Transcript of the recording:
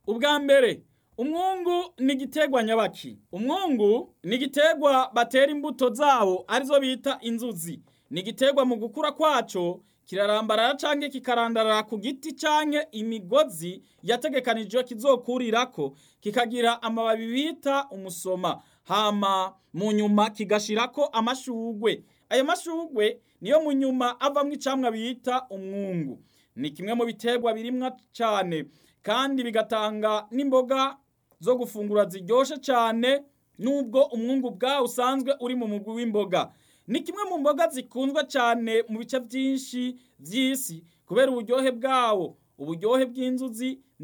ubwa mbere umwungu ni igiterwa nyabaki umwungu ni igiterwa batera imbuto zawo arizo bita inzuzi ni igiterwa mu gukura kwaco kirarambarara canke kikarandarara ku giti canke imigozi yategekanijwe kizokurirako kikagira amababi bita umusoma hama mu nyuma kigashirako amashugwe ayo mashugwe niyo mu nyuma avamwo icamwa bita umwungu ni kimwe mu biterwa birimwa cane kandi bigatanga n'imboga zo gufungura ziryoshe cane nubwo umwungu bwawo usanzwe uri mu mugwi w'imboga ni kimwe mu mboga zikunzwe cane mu bice vyinshi vy'isi kubera uburyohe bwawo uburyohe bw'inzuzi